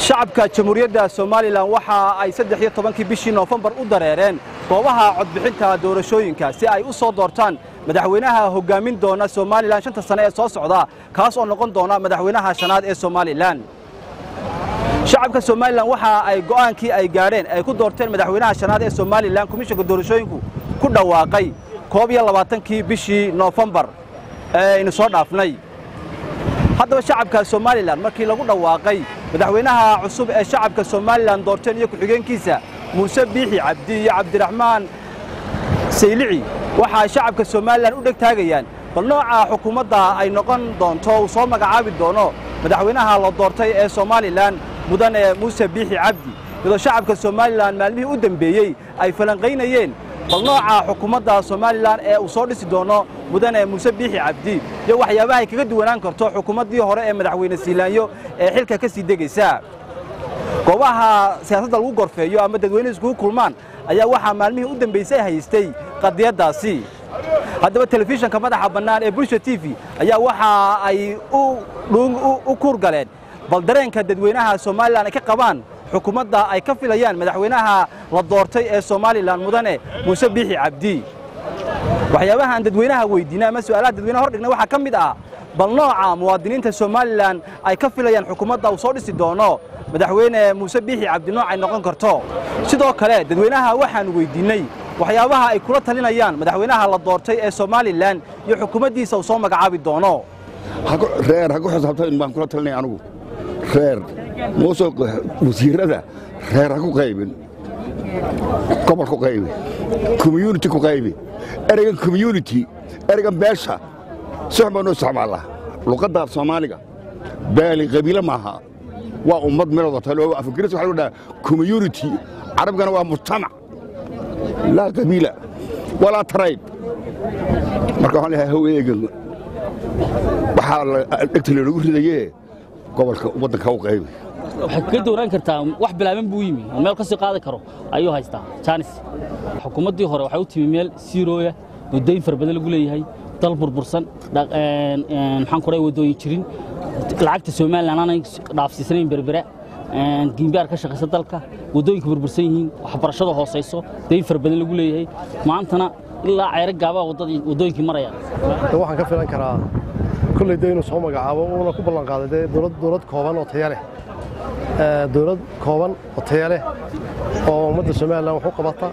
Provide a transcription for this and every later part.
shacabka jamhuuriyadda somalilan waxa ay saddex iyo tobankii bishii noofembar u dareereen goobaha codbixinta doorashooyinka si ay u soo doortaan madaxweynaha hoggaamin doona somalilan shanta sane ee soo socda kaas oo noqon doona madaxweynaha shanaad ee somalilan shacabka somalilan waxa ay go'aankii ay gaadheen ay ku doorteen madaxweynaha shanaad ee somalilan komishanka doorashooyinku ku dhawaaqay koob iyo labaatankii bishii noofembar ee aynu soo dhaafnay haddaba shacabka somalilan markii lagu dhawaaqay madaxweynaha cusub ee shacabka somalilan doorteen iyo ku-xigeenkiisa muuse biixi cabdi iyo cabdiraxmaan saylici waxaa shacabka somalilan u dheg taagayaan bal nooca xukuumadda ay noqon doonto uu soo magacaabi doono madaxweynaha la doortay ee somalilan mudane muuse biixi cabdi iyadoo shacabka somalilan maalmihii u dembeeyey ay falanqaynayeen bal nooca xukuumadda somalilan ee uu soo dhisi doono mudane muuse biixi cabdi iyo waxyaabaha ay kaga duwanaan karto xukuumaddii hore ee madaxweyne siilaanyo ee xilka ka sii degaysa goobaha siyaasadda lagu gorfeeyo ama dadweynuhu iskugu kulmaan ayaa waxaa maalmihii u dambaysay haystay qadiyaddaasi haddaba telefishanka madaxa bannaan ee bulsha t v ayaa waxa ay u kuurgaleen bal dareenka dadweynaha somalilan ay ka qabaan xukuumadda ay ka filayaan madaxweynaha la doortay ee somalilan mudane muuse biixi cabdi waxyaabahaan dadweynaha weydiinay ama su'aalaha dadweynaha hordhigna waxaa ka mid ah bal nooca muwaadiniinta somalilan ay ka filayaan xukuumadda uu soo dhisi doono madaxweyne muuse biixi cabdi nooc ay noqon karto sidoo kale dadweynaha waxaan weydiinney waxyaabaha ay kula talinayaan madaxweynaha la doortay ee somalilan iyo xukuumaddiisa uu soo magacaabi doono reer ha ku xisaabtan baan kula talinaya anugu reer muuse wasiirada reer ha ku qaybin gobol ku qaybi community ku qaybi ereygan community ereygan beesha si xun baanu isticmaalnaa luqadda soomaaliga baali qabiile maaha waa ummad meelooda talo afgris waxa lagu dhaha community carabigana waa mujtamac laa qabiila walaa tarayb marka waxaan leeyahay how eegan waxaa dhegta loogu ridayee gobolka waddanka u qaybi waxay kaga dowraan kartaa wax bilaaban buu yimi oo meel ka sii qaadi karo ayuu haystaa jaanis xukuumaddii hore waxay u timi meel siirooya waddooyin fara badan lagu leeyahay dal burbursan maxaan kuray waddooyin jirin lacagta somalilan aanay dhaafsiisanayn berbera giimbaar ka shaqaysa dalka waddooyinka burbursan yihiin waxbarashada hoosayso dayn fara badan lagu leeyahay maantana ilaa ceyro gaabaa waddooyinkii maraya waxaan ka filan karaa kolley de inuu soo magacaabo uuna ku ballan qaaday dee dowlad kooban oo taya leh dowlad kooban oo taya leh oo ummadda somalilan wax u qabata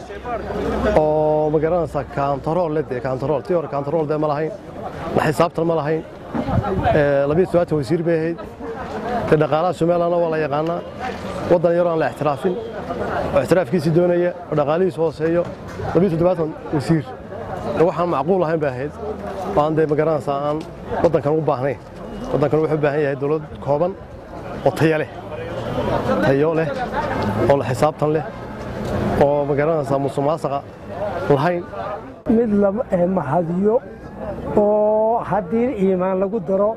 oo ma garanaysaa kaantarool leh dee kaantarool tii hore kaantarool dee ma lahayn la xisaabtan ma lahayn labiyo todobaatan wasiir bay ahayd dee dhaqaalaha somalilanna waa la yaqaanaa waddan yaroo aan la ixtiraafin oo ixtiraafkiisii doonaya oo dhaqaalihiisu hooseeyo labiyo toddobaatan wasiir waxaan macquul ahayn bay ahayd aan dee ma garanaysaa aan waddankan u baahnayn waddankan wuxuu u baahan yahay dowlad kooban oo tayo leh tayo leh oo la xisaabtan leh oo ma garanaysaa musuqmaasuqa lahayn mid la mahadiyo oo haddii iimaan lagu daro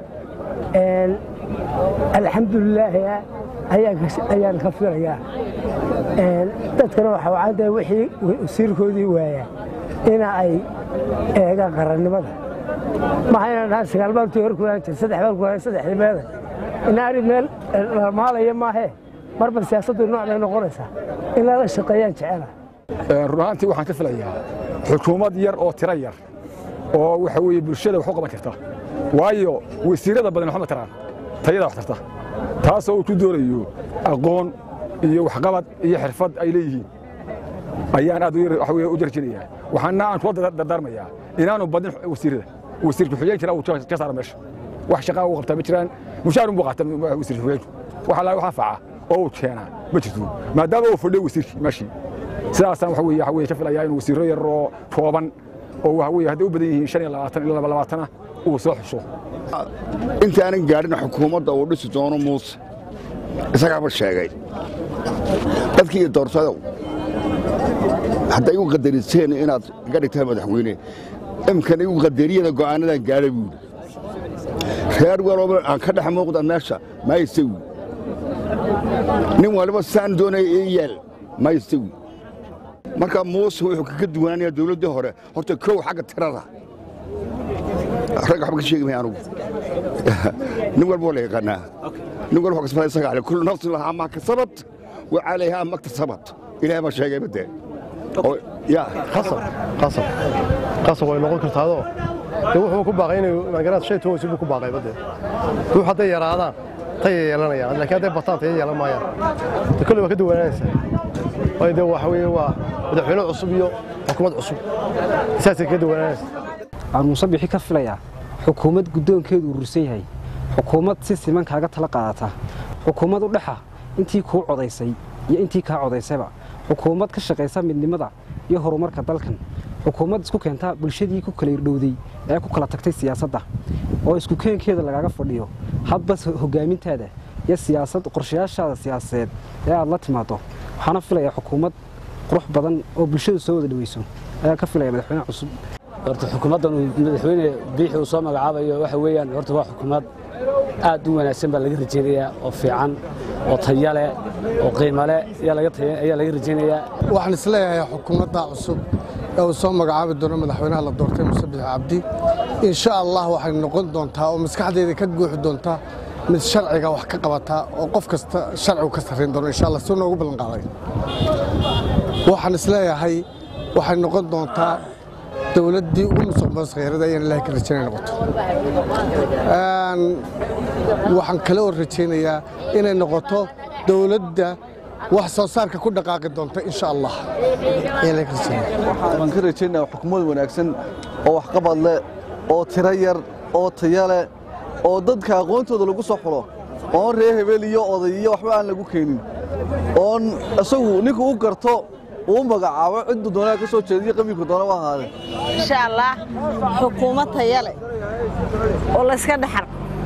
alxamdulilaah ayaan ka filayaa dadkana waxaa wacanta wixii wasiirkoodii waaya ina ay eegaan qarannimada maxayna dhahaan sagaal baan tii hor ku haan jir saddex baan ku haan saddexdii meeda inaari meel maalaya maahee marba siyaasaddu nooc bay noqonaysaa in lala shaqeeyaan jecela run ahaantii waxaan ka filayaa xukuumad yar oo tiro yar oo waxa weeye bulshada wax u qaban karta waayo wasiirada badan waxma taraan tayada wax tarta taasoo uu ku doonayo aqoon iyo waxqabad iyo xirfad ay leeyihiin ayaan aad u jarjinayaa waxaana aan kula dardaarmayaa inaanu badin wasiirada wasiirka xuyeen jira uu ka saara meesha wax shaqaa uu qabtaa ma jiraan mushaarun buu qaata wasiirka xuyeenku wax alla wax anfaca oo uu keenaa ma jirto maadaama uu fadhiyo wasiirkii meeshii sidaasaan waxa weeye waxa weeye ka filayaa inuu wasiirro yar oo kooban oo waxa weeye hadday u badan yihiin shan iyo labaatan ilaa laba labaatana uu soo xusho intaanan gaadhin xukuumadda uu dhisi doono muuse isagaaba sheegay dadkii iyo doortadow hadday igu qadariseen inaad iga dhigtaan madaxweyne imkan igu qadariyana go'aanadan gaadha buuri reer walooba aan ka dhex muuqda meesha maysawi nin waliba saan doonaya ii yeel maysawi marka muuse wuxuu kaga duwanaanayaa dawladdii hore horta kow xagga tirada rag waxba ka sheegi maya anugu nin walba waa la yaqaanaa nin walba waa kasbada isaga ale kullu nafsin lahaa maa kasabat wa calayhaa maktasabat ilaahay baa sheegay badee oo yaa qasab qasab qasab way noqon kartaadoo de wuxuu ku baaqay inay magarad shay toos buu ku baaqay badee ruux hadday yaraadaan tay yeelanayaan laakiin hadday bataan tay yeelan maayaan de kulli waa ka duwanaanaysaa waayo de waxa weeye waa madaxweyne cusub iyo xukuumad cusub saasay ka duwanaanaysaa waxaan muuse bixi ka filayaa xukuumad guddoonkeedu urursan yahay xukuumad si siman kaaga tala qaadata xukuumad u dhexa intii kuu codaysay iyo intii kaa codaysayba xukuumad ka shaqaysa midnimada iyo horumarka dalkan xukuumad isku keenta bulshadii ku kala irdhowday ee ku kala tagtay siyaasadda oo isku keenkeeda lagaaga fadhiyo hadba hogaamintaada iyo siyaasad qorshayaashaada siyaasadeed ee aad la timaado waxaana filayaa xukuumad qurux badan oo bulshadu soo wada dhaweyso ayaa ka filaya madaxweyne cusub horta xukuumaddan uu madaxweyne biixi uu soo magacaabayo waxa weeyaan horta waa xukuumad aad u wanaagsan baa laga rajaynayaa oo fiican oo taya leh oo qiimo leh ayaa laga taya- ayaa laga rajaynayaa waxaan isleeyahay xukuumadda cusub ee uu soo magacaabi doono madaxweynaha la doortay muse bixi cabdi insha allah waxay noqon doontaa oo maskaxdeeda ka guuxi doontaa mid sharciga wax ka qabata oo qof kasta sharcigu ka sarrayn doono insha allah si noogu ballan qaaday waxaan isleeyahay waxay noqon doontaa dowladdii ugu musuqmaasuq kheyraad ayaan ilaahay ka rajaynay noqoto Een, waxaan kale oo rajaynayaa inay noqoto dowladda wax soo saarka ku dhaqaaqi doonta insha allah ayaan ilaahay ka rajaynaya waan ka rajaynaa xukuumad wanaagsan oo waxqabad leh oo tiro yar oo taya leh oo dadka aqoontooda lagu soo xulo oon reer hebel iyo oday iyo waxba aan lagu keenin oon isagu ninku u garto uu magacaabo ciddu doonaa ka soo jeediyo qabiilku doona u ahaadee insha allah xukuumad taya leh oo layska dhexar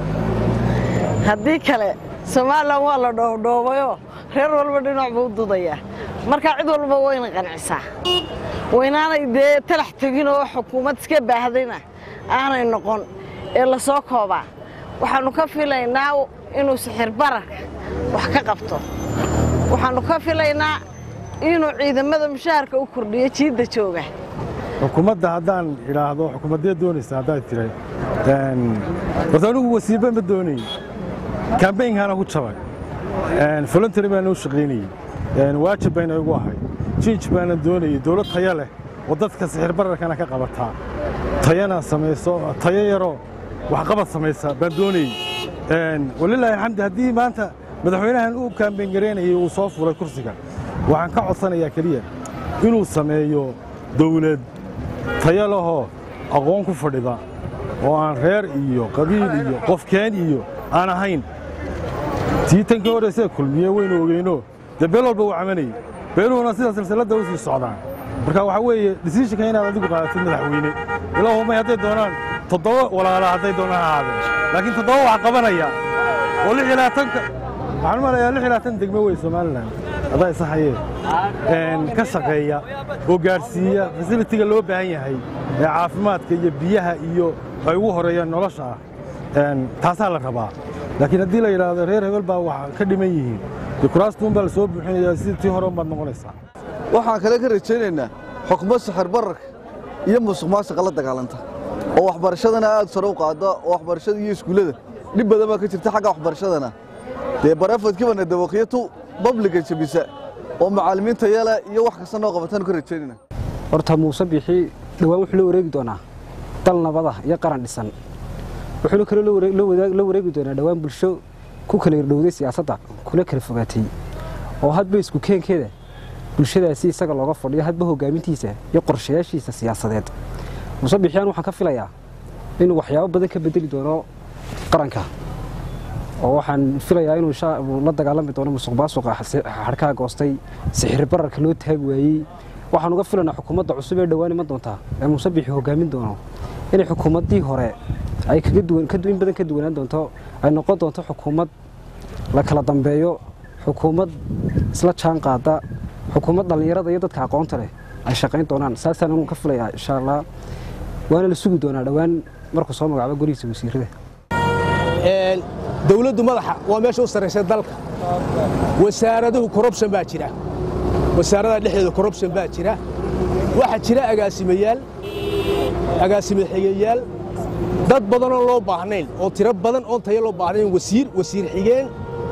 haddii kale somalilan waa la dhoobdhoobayoo reer walba dhinac buu u dudayaa marka cid walba wayna qancisaa waynaanay dee talax tegin oo xukuumad iska baahdayna aanay noqon ee la soo koobaa waxaannu ka filaynaa inuu sixir bararka wax ka qabto waxaannu ka filaynaa inuu ciidamada mushaharka u kordhiyo jiidda jooga xukuumadda haddaan idhaahdo xukuumaddee doonaysa haddaad tiray horta anigu wasiiba ma doonayey kambaynkaana ku jabay voluntary baana u shaqaynayey waajib bayna igu ahay jiij baana doonayey dowlad taya leh oo dadka sixir bararkana ka qabataa tayana samayso tayo yaroo waxqabad samaysa baan doonayey walilaahi xamdi haddii maanta madaxweynahan uu kaambayn garaynayay uu soo furay kursiga waxaan ka codsanayaa keliya inuu sameeyo dawlad tayo lahoo aqoon ku fadhida oo aan reer iyo qabiil iyo qofkeen iyo aan ahayn tii tankii horreysee kulmiye waynu ogeyno dee beel walba uu camanayey beeluhuna sida silsiladda u sii socdaan marka waxaa weeye disiishinka inaad adigu qaadatid madaxweyne ilaahumay hadday doonaan toddoba walaala hadday doonaan ha ahaadeen laakiin toddoba wax qabanaya oo lix iyo labaatanka waxaan u malayaa lix iyo labaatan degmo wey somalilan adaa isahayee ka shaqeeya oo gaadhsiiya fasilitiga loo baahan yahay ee caafimaadka iyo biyaha iyo ay ugu horeeyaan nolosha ah taasaa la rabaa laakiin haddii la yidhaahdo reer hebel baa wax ka dhiman yihiin dee kuraastuun baa la soo buuxinayaa sidii tii hore unbaad noqonaysaa waxaan kale ka rajaynaynaa xukuumad sixir bararka iyo musuq maasuqa la dagaalanta oo waxbarashadana aad sare u qaada oo waxbarashada iyo iskuullada dhib badan baa ka jirta xagga waxbarashadana dee barafadkibana dawaqiyatu babliga jabisa oo macallimiin tayale iyo wax kasta noo qabataanu ka rajaynayna horta muuse bixi dhowaan wuxuu la wareegi doonaa dal nabada iyo qaran dhisan wuxuuna kaloo la waree- la wadaag- la wareegi doonaa dhowaan bulsho ku kala irdhowday siyaasadda kula kala fogaatay oo hadba isku keenkeeda bulshadaasi isaga looga fadhiyo hadba hogaamintiisa iyo qorshayaashiisa siyaasadeed muuse bixiyaan waxaan ka filayaa inuu waxyaabo badan ka bedeli doono qaranka oo waxaan filayaa inuu insha- uu la dagaalami doono musuq maasuqa xadhkaha goostay sixir bararka loo taagi waayey waxaan uga filanaa xukuumadda cusub ee dhowaan iman doontaa ee muuse bixi hogaamin doono inay xukuumaddii hore ay kaga duwan ka du- in badan ka duwanaan doonto ay noqon doonto xukuumad la kala dambeeyo xukuumad isla jaan qaada xukuumad dhallinyarada iyo dadka aqoonta leh ay shaqayn doonaan saasaan anu ka filayaa insha allah waana la sugi doonaa dhowaan markuu soo magacaabo golihiisa wasiirada dowladdu madaxa waa meesha u sarraysa dalka wasaaraduhu korrubshan baa jira wasaaradaha dhexdeeda korrubshan baa jira waxaa jira agaasimayaal agaasime xigayaal dad badanoo loo baahnayn oo tiro badan oon tayo loo baahnayn wasiir wasiir xigeen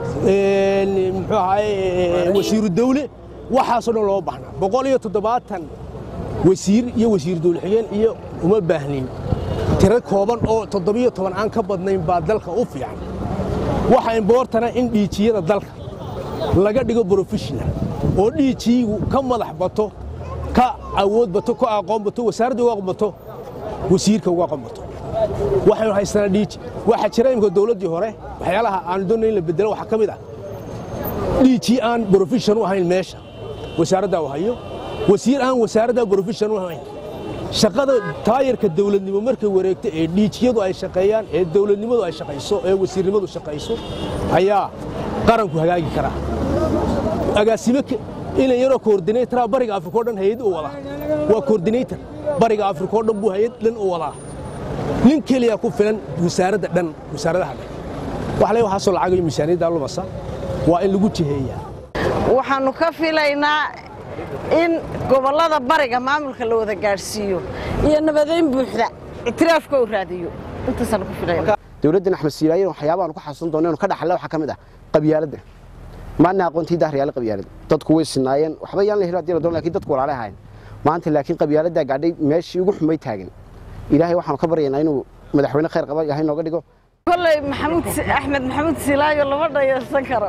muxuu ahaye wasiiru dawle waxaasoo dhan loo baahnaa boqol iyo toddobaatan wasiir iyo wasiir dawle xigeen iyo uma baahnin tiro kooban oo toddobiyo toban aan ka badnayn baa dalka u fiican waxa imboortana in dhiijiyada dalka laga dhigo brofessional oo dhiijiyigu ka madax bato ka awood bato ka aqoon bato wasaaradda uga aqoon bato wasiirka uga aqoon bato waxaynu haysanaa dhiiji waxaa jira imika dowladdii hore waxyaalaha aanu doonay in la bedelo waxaa ka mid ah dhiiji aan brofession u ahayn meesha wasaaraddaa u hayo wasiir aan wasaaraddaa brofession u ahayn shaqada taayarka dawladnimo markay wareegto ee dhiijiyadu ay shaqeeyaan ee dawladnimadu ay shaqayso ee wasiirnimadu shaqayso ayaa qaranku hagaagi karaa agaasime inan yaroo koordinaytara bariga afrika o dhan hay-ad u wadaa waa koordinaytor bariga afrika oo dhan buu hay-ad dhan u wadaa nin keliya ku filan wasaaradda dhan wasaaradaha dhan wax le waxaasoo lacag iyo miisaaniyadda lumasa waa in lagu jiheeyaa waxaannu ka filaynaa in gobollada bariga maamulka la wada gaadhsiiyo iyo nabadayn buuxda ictiraafka uu raadiyo intaasaannu ku filayna dowladdan axmed siilaayen waxyaabaanu ku xasuusan doona inu ka dhaxalla waxaa ka mid ah qabyaaladda maana aqoontii daahriyaala qabyaalad dadku way sinaayeen waxba yaan la helo hadii la doon lakin dadku walaale ahayn maanta laakiin qabyaaladdaa gaadhay meeshii ugu xumay taagan ilaahay waxaanu ka baryaynaa inuu madaxweyne khayr qaba ilahay nooga dhigo kolley maxamuud axmed maxamuud silaayo lama dhayalsan karo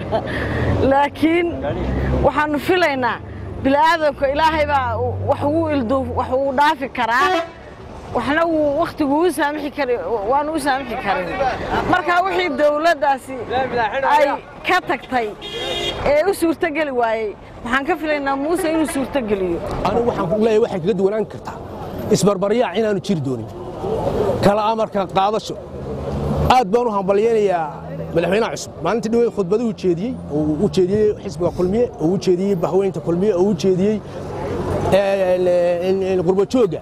laakiin waxaannu filaynaa bila'aadamka ilaahay baa wax ugu ildu wax uu dhaafi karaa waxna wuu wakhtigu u saamixi kari waanu u saamixi karin marka wixii dawladdaasi ay ka tagtay ee u suurtogeli waayey waxaan ka filaynaa muuse inuu suurtogeliyo anigu waxaan ku leeyahay waxay kaga duwanaan kartaa isbarbaryaac inaanu jiri doonin kala amarka qaadasho aad baan u hambalyaynayaa madaxweynaha cusub maalintii dhaweyd khudbaduhu jeediyey oo u jeediyey xisbiga kulmiye oo u jeediyey bahweynta kulmiye oo u jeediyey qurbajoogga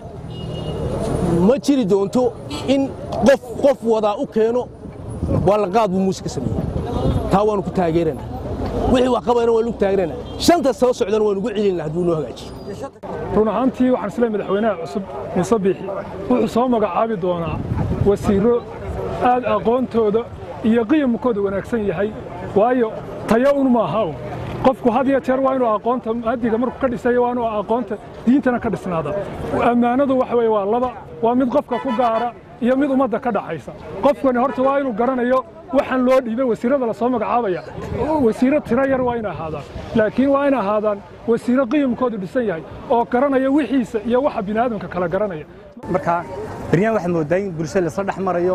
ma jiri doonto in qof qof wadaa u keeno waa la qaad buu muuse ka sameeyey taa waanu ku taageeranaa wixii wax qabayna waanu ku taageeranaa shanta soo socdana waanu ugu celinaa hadduu noo hagaajiyo run ahaantii waxaan isleeyahay madaxweynaha cusub muuse biixi wuxuu soo magacaabi doonaa wasiirro aad aqoontooda iyo qiyamkooda wanaagsan yahay waayo tayo un maaha un qofku had iyo jeer waa inuu aqoonta hadiga markuu ka dhisayo waa inuu aqoonta diintana ka dhisnaada ammaanadu waxa weye waa laba waa mid qofka ku gaara iyo mid ummadda ka dhaxaysa qofkani horta waa inuu garanayo waxaan loo dhiibay wasiirrada la soo magacaabaya wasiirro tiro yar waa inay ahaadaan laakiin waa inay ahaadaan wasiirro qiyamkoodu dhisan yahay oo garanaya wixiisa iyo waxa bini'aadamka kala garanaya marka beryahan waxaad moodaa in bulshada laisla dhex marayo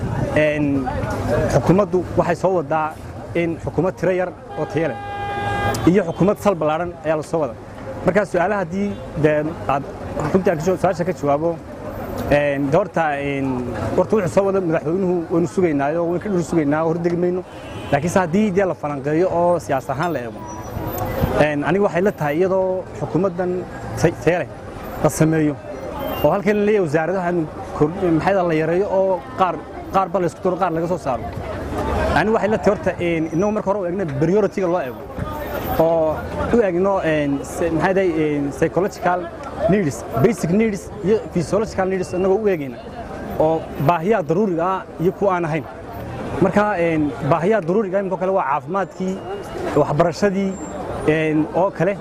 xukuumaddu waxay soo wadaa in xukuumad tiro yar oo tayo leh iyo xukuumad sal ballaaran ayaa la soo wada markaa su'aalaha haddii dee aad runtii aan su-aasha ka jawaabo de horta horta wuxuu soo wada madaxweynuhu waynu sugaynaayo waynu ka dhul sugaynaa hordegi mayno laakiinse haddii dee la falanqeeyo oo siyaas ahaan la eego aniga waxay la tahay iyadoo xukuumaddan tayo leh la sameeyo oo halkan la leeyahay wasaaradaha maxayda la yareeyo oo qaar qaar ba la isku daro qaar laga soo saaro aniga waxay la tahay horta inagu marka hore u eegna priority-ga loo eego oo u eegno maxay dahay psychological needs basic needs iyo physiological needs inagoo u eegayna oo baahiyaha daruuriga ah iyo kuwa aan ahayn marka baahiyaha daruuriga imikoo kale waa caafimaadkii waxbarashadii oo kale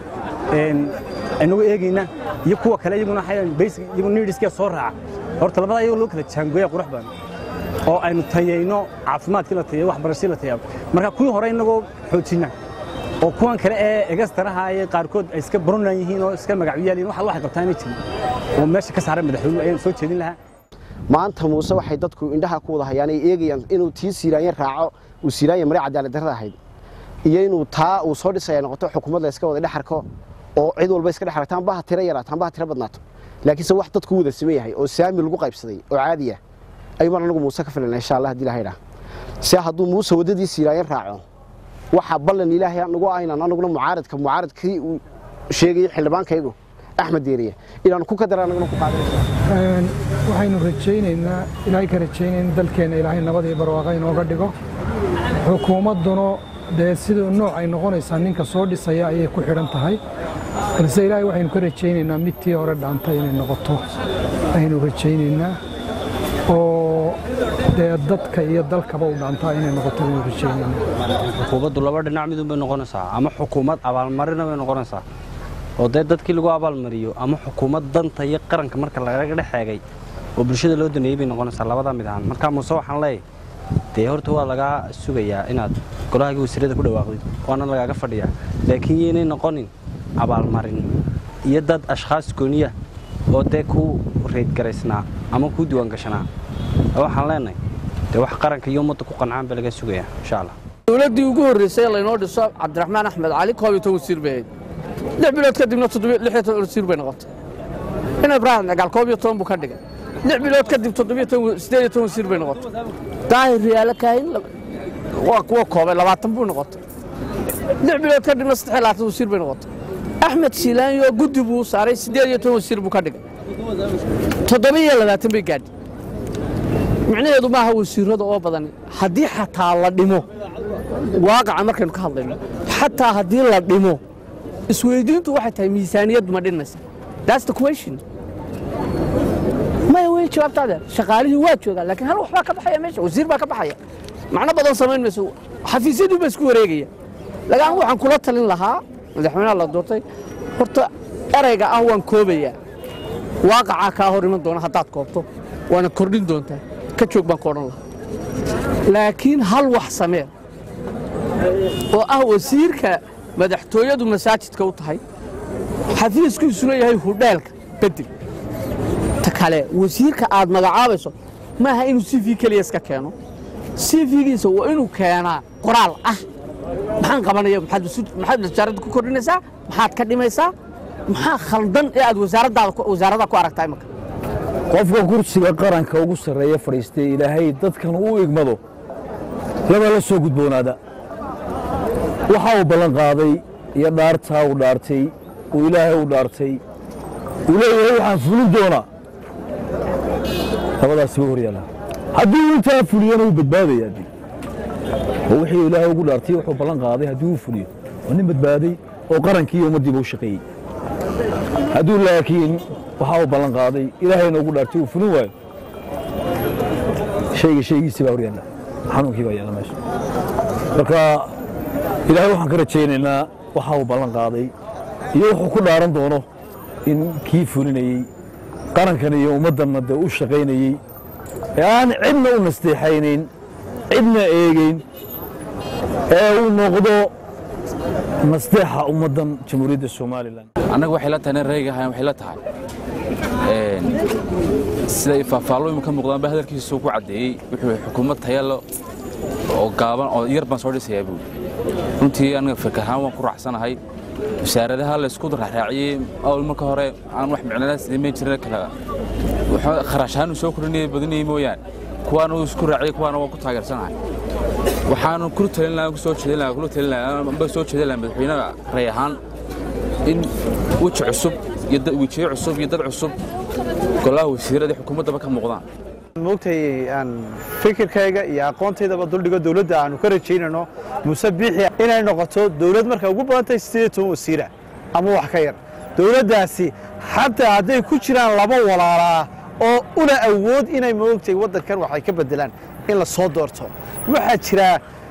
inagu eegayna iyo kuwa kale iyaguna basic iyagu needskee soo raaca horta labada iyagoo loo kala jaangooya qurux badan oo aynu tayayno caafimaadkii la tayayo waxbarashadii la tayayo marka kuwii hore inagoo xoojinna oo kuwan kale ee egastaraha ee qaarkood ay iska baronan yihiin oo iska magacyaaliin waxa waxay qabtaan inay jirin oo meesha ka saaran madaxweynuhu ayaan soo jeedin lahaa maanta muuse waxay dadku indhaha ku wada hayaan ay eegayaan inuu tii siiraanyan raaco uu siiraanya maray cadaalad darrada ahayd iyo inuu taa uu soo dhisaya noqoto xukuumad la iska wada dhexarko oo cid walba iska dhex aragtaan baha tiro yaraataan baha tiro badnaato laakiinse wax dadku wada siman yahay oo saami lagu qaybsaday oo caadi ah ayuubaan anagu muuse ka filana insha allah hadii ilahay dhaa se hadduu muuse waddadii siiraayan raaco waxaa ballan ilaahay nagu aynan anaguna mucaaradka mucaaradkii uu sheegayay xildhibaankaygu axmed deeriye inaanu ku kadara anaguna ku qaadan waxaynu rajaynaynaa ilaahay ka rajaynayna dalkeenna ilaahay nabad iyo barwaaqa inooga dhigo xukuumadduna dee siduu nooc ay noqonaysaa ninka soo dhisaya ayay ku xidhan tahay balse ilaahay waxaynu ka rajaynaynaa mid tii hore dhaantay inay noqoto ayaynu rajaynaynaa oo dee dadka iyo dalkaba u dhaantaa inay noqoto inuu rajeynayna xukuumaddu laba dhinac midun bay noqonaysaa ama xukuumad abaalmarina bay noqonaysaa oo dee dadkii lagu abaalmariyo ama xukuumad danta iyo qaranka marka lagaga dhex eegay oo bulshada loo daneeyey bay noqonaysaa labadaa mid ahaan markaa muuse waxaan leeyahay dee horta waa lagaa sugayaa inaad golahaagii wasiirada ku dhawaaqdid waana lagaaga fadhiyaa laakiin yaynay noqonin abaalmarin iyo dad ashkhaas gooniya oo dee ku reydgaraysnaa ama ku diiwaangashanaa waxaan leenahay dee wax qaranka iyo ummadda ku qancaan baa laga sugayaa insha allah dowladdii ugu horreysay ee laynoo dhiso cabdiraxmaan axmed cali koob iyo toban wasiir bay ahayd lix bilood kadibna toddobiyo lix iyo toban wasiir bay noqotay in ibraahim dagaal koob iyo toban buu ka dhigay lix bilood kadib toddobiyo toban siddeed iyo toban wasiir bay noqotay daahir riyaalo kaahin waa kuwa koobay labaatan buu noqotay lix bilood kadibna saddex iyo labaatan wasiir bay noqotay axmed siilaanyo guddi buu saaray siddeed iyo toban wasiir buu ka dhigay toddoba iyo labaatan bay gaadhay micnaheedu maaha wasiirada oo badan haddii xataa la dhimo waaqaca markaynu ka hadlayno xataa haddii la dhimo isweydiintu waxay tahay miisaaniyaddu ma dhinmaysa that's the question maya wey jawaabtaade shaqaalihii waa joogaa laakiin hal waxbaa ka baxaya meesha wasiir baa ka baxaya macno badan samayn mayso xafiisyadii baa isku wareegaya laakiin waxaan kula talin lahaa madaxweynaha la doortay horta erayga ah waan koobayaa waaqacaa kaa hor iman doona haddaad koobto waana kordhin doontaa ka joog baan ku odhan lahaa laakiin hal wax samee oo ah wasiirka madaxtooyadu masaajidka u tahay xafiiskiisuna yahay hudheelka bedel ta kale wasiirka aad magacaabayso maaha inuu c v keliya iska keeno c v-giisa waa inuu keenaa qoraal ah maxaan qabanaya maxaad wasaaradda ku kordhinaysaa maxaad ka dhimaysaa maxaa khaldan ee aad wasaaraddaa ku aragtaa imaka qofka kursiga qaranka ugu sarreeya fadhiistay ilaahay dadkan u igmado laba la soo gudboonaada waxa uu ballan qaaday iyo dhaartaa uu dhaartay uu ilaahay u dhaartay uu leeyahay waxaan fulin doonaa labadaasi way hor yaallaan haddii uu intaa fuliyana wuu badbaadayaa dee oo wixii ilaahay ugu dhaartay wuxuu ballan qaaday haddii uu fuliyo waa nin badbaaday oo qarankii iyo ummaddiiba u shaqeeyey hadduu laakiin waxa uu ballan qaaday ilaahayna ugu dhaartay uu fulin waayo shayga shaygiisii baa hor yaalla xanuunkii baa yaalla meesha marka ilaahay waxaan ka rajaynaynaa waxa uu ballan qaaday iyo wuxuu ku dhaaran doono in kii fulinayey qarankan iyo ummaddanna dee u shaqaynayey ee aan cidna u nasteexaynayn cidna eegayn ee uu noqdo nasteexa ummaddan jamhuuriyadda somalilan annaga waxay la tahay nin rayga ahayn waxay la tahay siday faahfaallooyin ka muuqdaan ba hadalkiisu ku caddeeyey wuxuu xukuumad tayalo oo gaaban oo yar baan soo dhisayaa buuli runtii aniga fikir ahaan waan ku raacsanahay wasaaradaha la isku raaraaciyey awl marka hore aan wax micnadaas imayn jirin kala kharash ahaan uu soo kordhinaya badinayay mooyaane kuwaan uu isku raaciyey kuwaana waan ku taageersanahay waxaanu kula talin lahaa soo jeedin lahaa kula talin lahaa amba soo jeedin lahaa madaxweynaha ray ahaan in weji cusub iyo wejiyo cusub iyo dad cusub golaha wasiirada xukuumaddaba ka muuqdaan moogtay aan fikirkayga iyo aqoontaydaba duldhigo dowladda aanu ka rajaynayno muuse biixi inay noqoto dowlad markay ugu badantay siddeed iyo toban wasiira ama wax ka yar dowladdaasi xataa hadday ku jiraan laba walaalaa oo una awood inay moogtay waddankan waxay ka beddelaan in la soo doorto waxaa jira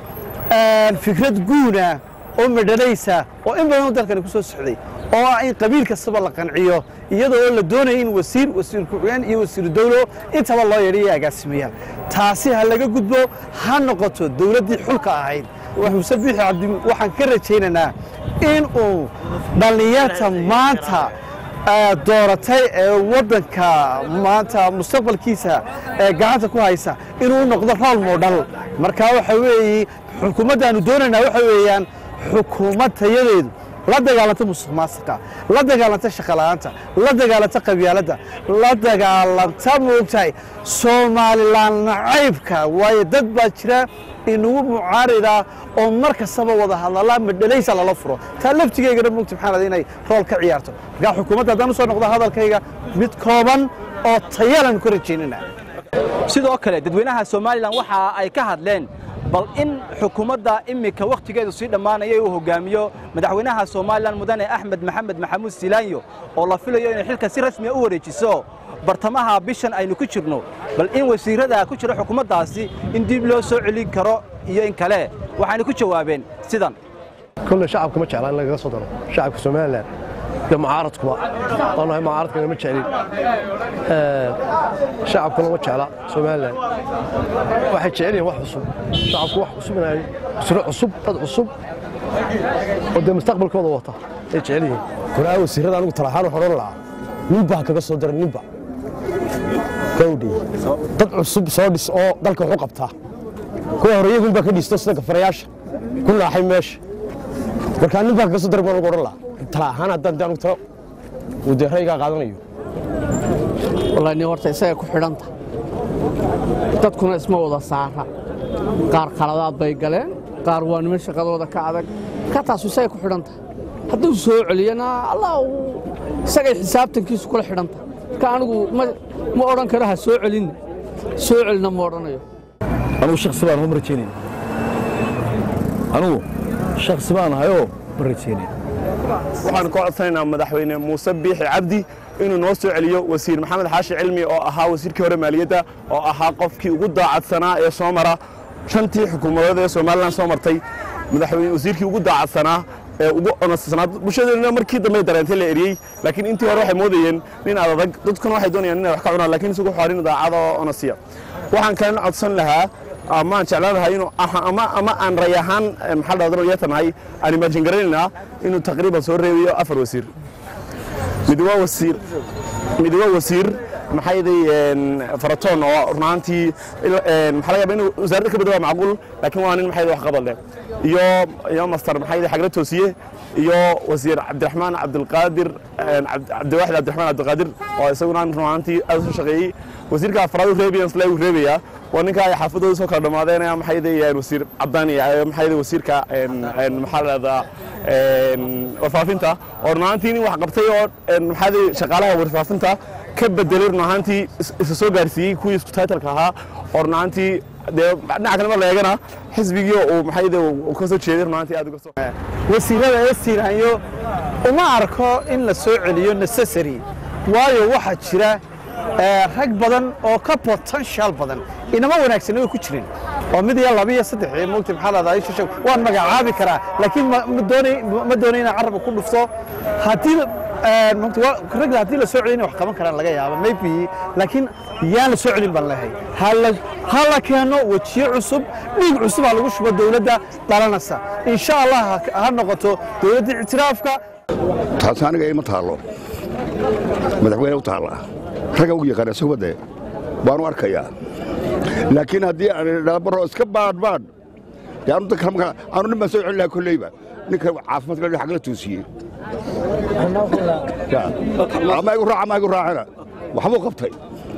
fikrad guuna oo madhanaysa oo in badan dalkani ku soo socday oo ah in qabiil kastaba la qanciyo iyadoo oo la doonaya in wasiir wasiir ku-xigeen iyo wasiiru dawlo intaba loo yeedhiyo agaasimeeya taasi ha laga gudbo ha noqoto dowladdii xulka ahayd muuse biixi cabdi waxaan ka rajaynaynaa in uu dhallinyarta maanta dooratay ee waddanka maanta mustaqbalkiisa ee gacanta ku haysa inuu noqdo rool modhal marka waxa weeye xukuumaddaanu doonaynaa waxa weeyaan xukuumad tayadeedu la dagaalanta musuq maasuqa la dagaalanta shaqola'aanta la dagaalanta qabyaaladda la dagaalanta moogtahay somalilan nacaybka waayo dad baa jira inagu mucaarida oo mar kastaba wada hadlala madhalaysa lala furo taa laftigeygana moogta maxaan aday inay rool ka ciyaarto markaa xukuumadda haddaan u soo noqdo hadalkayga mid kooban oo tayalan ku rajaynana sidoo kale dadweynaha somalilan waxa ay ka hadleen bal in xukuumadda iminka wakhtigeedu sii dhammaanaya uu hogaamiyo madaxweynaha somalilan mudane axmed maxamed maxamuud silaanyo oo la filayo inay xilka si rasmiya u wareejiso bartamaha bishan aynu ku jirno bal in wasiirrada ku jira xukuumaddaasi in dib loo soo celin karo iyo in kale waxayna ku jawaabeen sidan كل شعبك ما جعل لنا صدر شعبك سوماليلاند ده معارضكم انا هي معارضكم ما جعلين شعبكم ما جعل سوماليلاند waxay jecel yihiin wax cusub shacabku wax cusub inay suro cusub dad cusub oo dee mustaqbalkooda wata ay jecel yihiin kuraa wasiirada anigu talahaan waxaan odhan lahaa ninbaa kaga soo dara ninba gawdhi dad cusub soo dhis oo dalka waxu qabtaa kuwa hore iyagunbaa ka dhisto sida gafarayaasha ku naaxay meesha markaa nin baa kaga soo daray baan ugu odhan lahaa tala ahaan haddaan dee anigu talo uu dee raygaa qaadanayo wallahi nin horta isaga ku xidhanta dadkuna isma wada saara qaar qaladaad bay galeen qaar waa niman shaqadooda ka adag ka taasu isaga ku xidhanta hadduu soo celiyana allah uu isagay xisaabtankiisu kula xidhanta marka anigu ma ma odhan karo ha soo celinna soo celina ma odhanayo anugu shaksi baan ma rajaynaya anugu shaksi baan ahayoo ma rajaynaya waxaan ka codsanaynaa madaxweyne muuse biixi cabdi inuu noo soo celiyo wasiir maxamed xaashi cilmi oo ahaa wasiirkii hore maaliyadda oo ahaa qofkii ugu daacadsanaa ee soo mara shantii xukuumadood ee somalilan soo martay madaxweyne wasiirkii ugu daacadsanaa ee ugu onassanaa bulshadeena markii dambe dareentay la eriyey laakiin intii hore waxay moodayeen nin adag dadkuna waxay doonayaan inay wax ka cunaan laakiin isagu wuxuu nin daacad oo onasiya waxaan kalena codsan lahaa amaan jeclaan lahaa inuu ama ama aan ray ahaan maxaa la dhahdaa yatanahay aan imaajin garanaynaa inuu taqriiban soo reebayo afar wasiir mid waa wasiir mid waa wasiir maxaa yeelay faratoon oo runaantii maxaa laga yaabaa inuu wasaaradda ka badawaa macquul laakiin waa nin maxaa yeelay wax qabad leh iyo iyo master maxaa yeelay xagla toosiye iyo wasiir cabdiraxmaan cabdilqaadir cabdiwaxid cabdiraxmaan cabdilqaadir oo isaguna runaantii aad u soo shaqeeyey wasiirka afraad uu reebayan isla uu reebayaa waa ninka ay xaafadooda soo kala dhammaadeen maxaa yeelay wasiir cabdaani maxaa yeelay wasiirka maxaa la dhahdaa warfaafinta oo runaantii nin wax qabtay oo maxaa yeelay shaqaalaha warfaafinta ka bedelay runaantii isa soo gaarsiiyey kuwii isku taytalka ahaa oo runaantii dee dhinaca kale mar la eegana xisbigii uu maxaa yeelay uu ka soo jeeday runaantii aad uga soo wasiirada ee siiraanyo uma arko in la soo celiyo necessary waayo waxaa jira rag badan oo ka potential badan inama wanaagsan way ku jireen oo mid iyo laba iyo saddex iyo mugti maxaa lahdaa shasha waan magacaabi karaa laakiin ma doonay ma doonay inaan carabka ku dhufto haddii ragda haddii la soo celin wax qaban karaan laga yaaba maybe laakiin yaan la soo celin baan leehay ha la keeno wejiyo cusub dhiig cusub ha lagu shubo dowladda dhalanaysa insha allah ha noqoto dowladda ictiraafka taas aniga ima taallo madaxweyne u taalla ragga ugu yaqaana sugmadde baanu arkayaa laakiin haddii aan dhalabaro iska baadhbaadh dee anu dadka markaa anu nin baan soo celin lahaa kolleyba ninka caafimaadka la xagla toosiyey ama igu raaca ama igu raacina waxbuu qabtay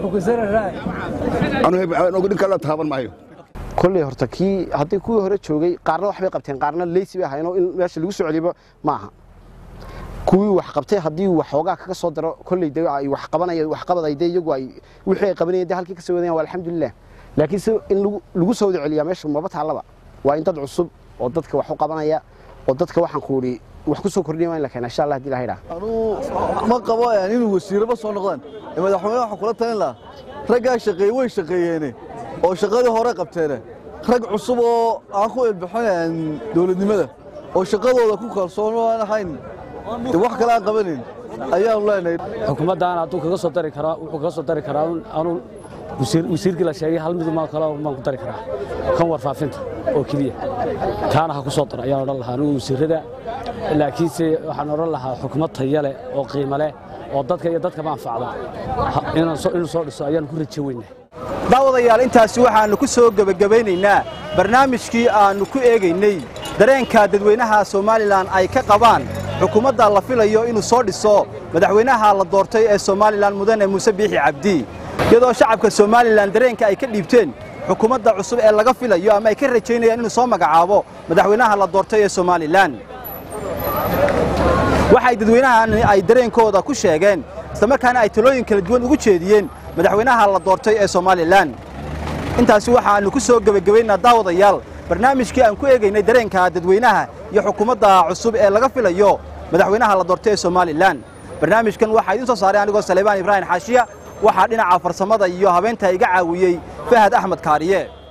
anu ninka la taaban maayo kolley horta kii haddii kuwii hore joogay qaarna waxbay qabteen qaarna leysi bay ahaynoo in meesha lagu soo celiyo ma aha kuwii wax qabtay haddii waxoogaa kaga soo daro kolley de ay wax qabanaya wax qabaday de iyagu ay wixii ay qabanayeen de halkii ka soo wadayaan waa alxamdulilah laakiin si in lagu soo wada celiyaa meesha maba taallaba waa in dad cusub oo dadka wax u qabanaya oo dadka waxaan ku idhi wax ku soo kordhinaya waa in la keena insha allah haddii ilaha idhaha anuu ma qabo inuu wasiiraba soo noqdaan madaxweyne waxaan kula talin lahaa raggaa shaqeeye way shaqeeyeene oo shaqadii hore qabteene rag cusub oo aan ku ilbixinayn dowladnimada oo shaqadooda ku kalsoon oo aan ahayn de wax kale aan qabanayn ayaanu leenahay xukuumaddan hadduu kaga soo dari karaa wuxuu kaga soo dari karaa anuu wasiirkii la sheegay hal miduma kale baan ku dari karaa kan warfaafinta oo keliya kaana ha ku soo daro ayaan odhan lahaa anigu wasiirrada laakiinse waxaan odhan lahaa xukuumad taya leh oo qiimo leh oo dadka iyo dadkaba anfacda inuu soo dhiso ayaan ku rajo weynaa daawadayaal intaasi waxaannu ku soo gebagabaynaynaa barnaamijkii aannu ku eegaynay dareenka dadweynaha somalilan ay ka qabaan xukuumadda la filayo inuu soo dhiso madaxweynaha la doortay ee somalilan mudane muuse biixi cabdi iyadoo shacabka somalilan dareenka ay ka dhiibteen xukuumadda cusub ee laga filayo ama ay ka rajaynayaan inuu soo magacaabo madaxweynaha la doortay ee somalilan waxay dadweynahan ay dareenkooda ku sheegeen islamarkaana ay talooyin kala duwan ugu jeediyeen madaxweynaha la doortay ee somalilan intaasi waxaannu ku soo gebagabaynaa daawadayaal barnaamijkii aan ku eegaynay dareenka dadweynaha iyo xukuumadda cusub ee laga filayo madaxweynaha la doortay ee somalilan barnaamijkan waxaa idiin soo saaray anigoo saleebaan ibraahim xaashiya waxaa dhinaca farsamada iyo habeenta iga caawiyey fahad axmed kaariye